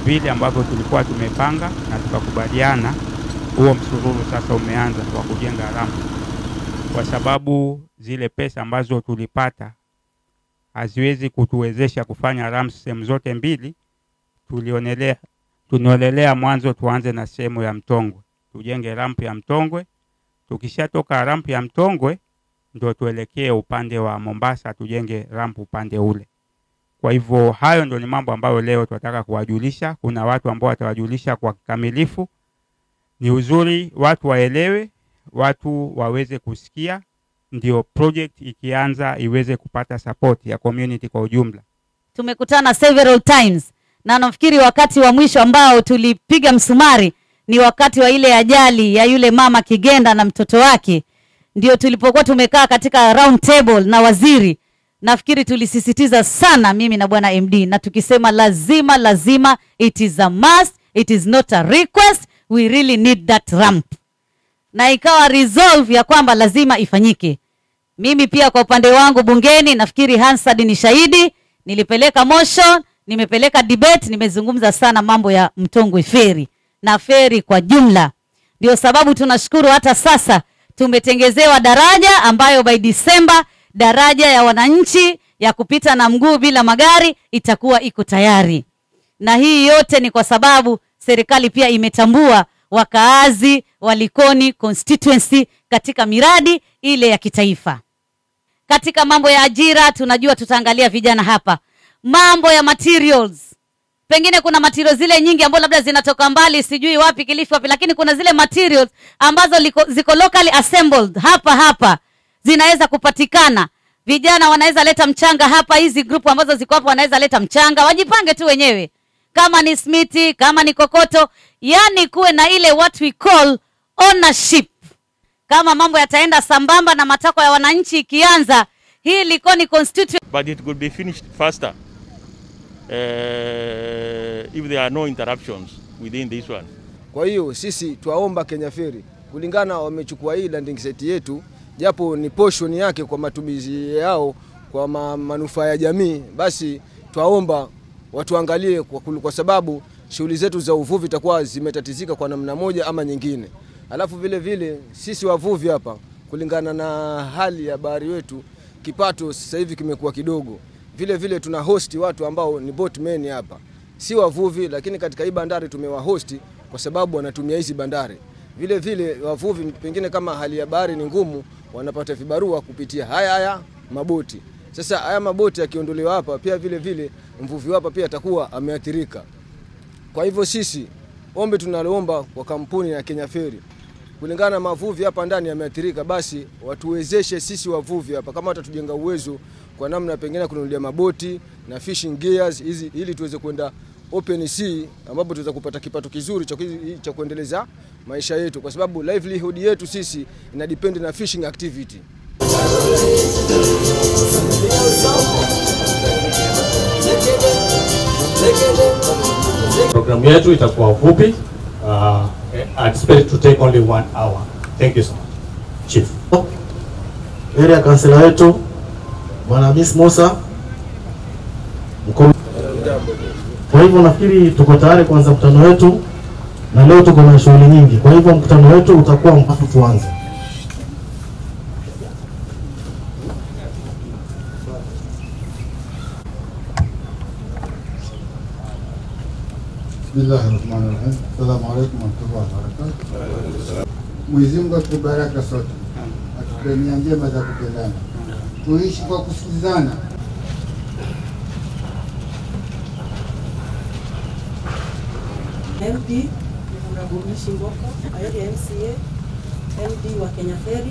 vile ambavyo tulikuwa tumepanga na tukakubaliana, huo msururu sasa umeanza wa kujenga rampu, kwa sababu zile pesa ambazo tulipata haziwezi kutuwezesha kufanya ramps sehemu zote mbili. Tulionelea tunaonelea mwanzo tuanze na sehemu ya Mtongwe, tujenge rampu ya Mtongwe. Tukishatoka rampu ya Mtongwe ndo tuelekee upande wa Mombasa, tujenge rampu upande ule. Kwa hivyo hayo ndo ni mambo ambayo leo tunataka kuwajulisha. Kuna watu ambao watawajulisha kwa kikamilifu. Ni uzuri watu waelewe, watu waweze kusikia, ndio project ikianza iweze kupata support ya community kwa ujumla. tumekutana several times na nafikiri wakati wa mwisho ambao tulipiga msumari ni wakati wa ile ajali ya yule mama Kigenda na mtoto wake, ndio tulipokuwa tumekaa katika round table na waziri. Nafikiri tulisisitiza sana mimi na bwana MD, na tukisema lazima lazima, it is a must, it is not a request, we really need that ramp, na ikawa resolve ya kwamba lazima ifanyike. Mimi pia kwa upande wangu bungeni, nafikiri Hansard ni shahidi, nilipeleka motion, nimepeleka debate, nimezungumza sana mambo ya Mtongwe feri na feri kwa jumla. Ndio sababu tunashukuru hata sasa tumetengezewa daraja ambayo by December daraja ya wananchi ya kupita na mguu bila magari itakuwa iko tayari, na hii yote ni kwa sababu serikali pia imetambua wakaazi wa Likoni constituency katika miradi ile ya kitaifa. Katika mambo ya ajira, tunajua tutaangalia vijana hapa, mambo ya materials pengine kuna materials zile nyingi ambazo labda zinatoka mbali sijui wapi Kilifi wapi, lakini kuna zile materials ambazo liko, ziko locally assembled hapa hapa zinaweza kupatikana. Vijana wanaweza leta mchanga hapa, hizi group ambazo ziko hapa wanaweza leta mchanga, wajipange tu wenyewe, kama ni smiti, kama ni kokoto, yani kuwe na ile what we call ownership. Kama mambo yataenda sambamba na matakwa ya wananchi, ikianza hii Likoni constituency but it could be finished faster uh, if there are no interruptions within this one. Kwa hiyo sisi twaomba Kenya Ferry kulingana, wamechukua hii landing site yetu, japo ni portion yake kwa matumizi yao kwa ma, manufaa ya jamii, basi twaomba watuangalie kwa, kul- kwa sababu shughuli zetu za uvuvi itakuwa zimetatizika kwa namna moja ama nyingine. Alafu vile vile sisi wavuvi hapa, kulingana na hali ya bahari wetu, kipato sasa hivi kimekuwa kidogo. Vile vile tuna hosti watu ambao ni boatmen hapa, si wavuvi, lakini katika hii bandari tumewahosti kwa sababu wanatumia hizi bandari. Vile vile wavuvi pengine kama hali ya bahari ni ngumu, wanapata vibarua kupitia haya haya maboti. Sasa haya maboti yakiondolewa hapa, pia vile vile mvuvi hapa pia atakuwa ameathirika. Kwa hivyo sisi ombi tunaloomba kwa kampuni ya Kenya Ferry kulingana na mavuvi hapa ndani yameathirika, basi watuwezeshe sisi wavuvi hapa, kama watatujenga uwezo kwa namna pengine kununulia maboti na fishing gears hizi, ili tuweze kwenda open sea, ambapo tuweza kupata kipato kizuri cha, kuzi- cha kuendeleza maisha yetu, kwa sababu livelihood yetu sisi ina depend na fishing activity. Programu yetu itakuwa fupi. Uh, I expect to take only one hour. Thank you so much. Chief. area kansela wetu bwana Hamis Musa mkuu. Kwa hivyo nafikiri tuko tayari kuanza mkutano wetu, na leo tuko na shughuli nyingi. Kwa hivyo mkutano wetu utakuwa mpaka tuanze. Bismillahi rahmani rahim. Assalamu alaikum warahmatullahi wabarakatuh. Mwenyezi Mungu atubaraka sote, atupe nia njema za kupendana, tuishi kwa kusikilizana. MP Murabumishi Ngoko, Ayodi MCA, MD wa Kenya Ferry.